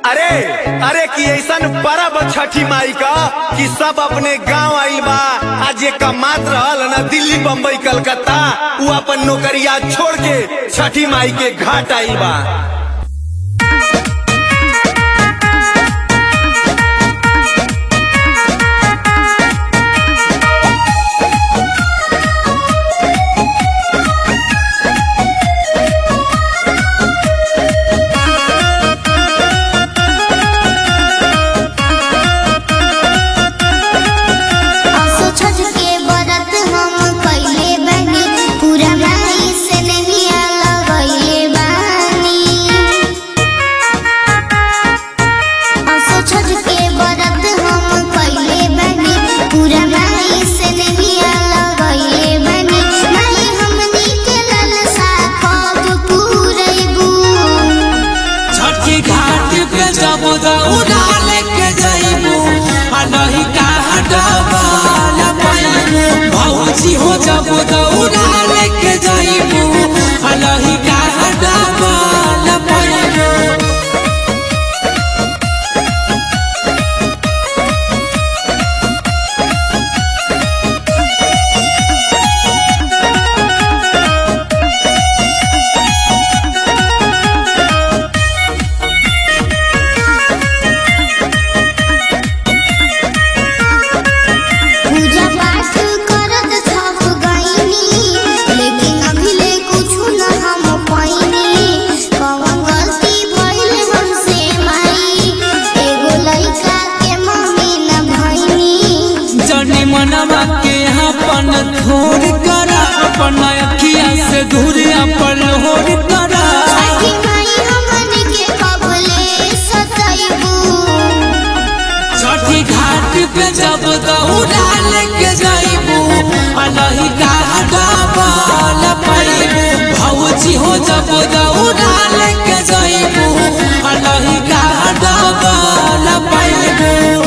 अरे अरे कि ऐसन परब छठी माई का कि सब अपने गांव आइल बा आज ये कमात रहल न दिल्ली बम्बई कलकत्ता उ अपन नौकरिया छोड़ के छठी माई के घाट आइल बा असो छज के बरत हम कइले बानी पूरा माई से नहीं लगइले बानी असो छज के बरत हम कइले बानी पूरा माई से नहीं लगइले बानी माई हमनी के ललसा कब पूरैबू छठी घाट पे जब दौड़ा लेके जइबू आ नहीं कहा डबल पैबू भौजी हो जब दौड़ा लेके जइबू आ नहीं कहा डबल पैबू पूजा पाठ करत थक गइनी लेकिन अभी ले कुछु न हम पाइनी कौन गलती भइल हमसे माई एगो लइका के मम्मी न भइनी जनी मनवा के अपन थोर करा अपन अखिया से दूर अपन होर करा छठी माई हमन के कबले सतैबू छठी घाट पे जब दौड़ा लेके जाइबू आ नहीं कहा डबल पैबू भौजी हो जब दौड़ा लेके जाइबू आ नहीं कहा डबल पैबू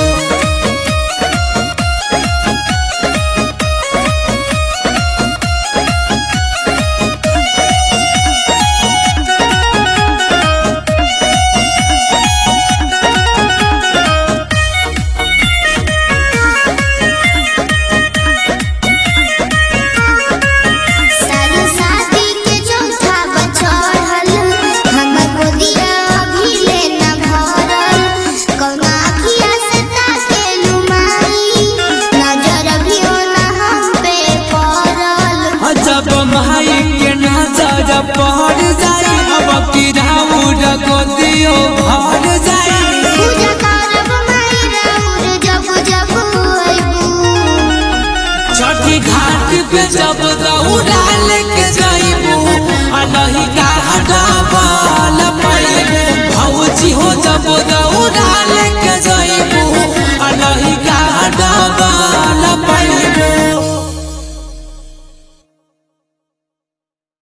साल शादी के चौथा बचड़ल हमर गोदिया अभी ले न भरल कौना अखिया से ताकेलू माई नजर भी न हम पे पड़ल जब माई के नजर पड़ जाई अब की राउर गोदियो भर जाई पूजा करब माई राउर जब जब अइबू छठी घाट पे जब दौड़ा लेके जाइबू आ नहीं कहा डबल पैबू भौजी हो जब दौड़ा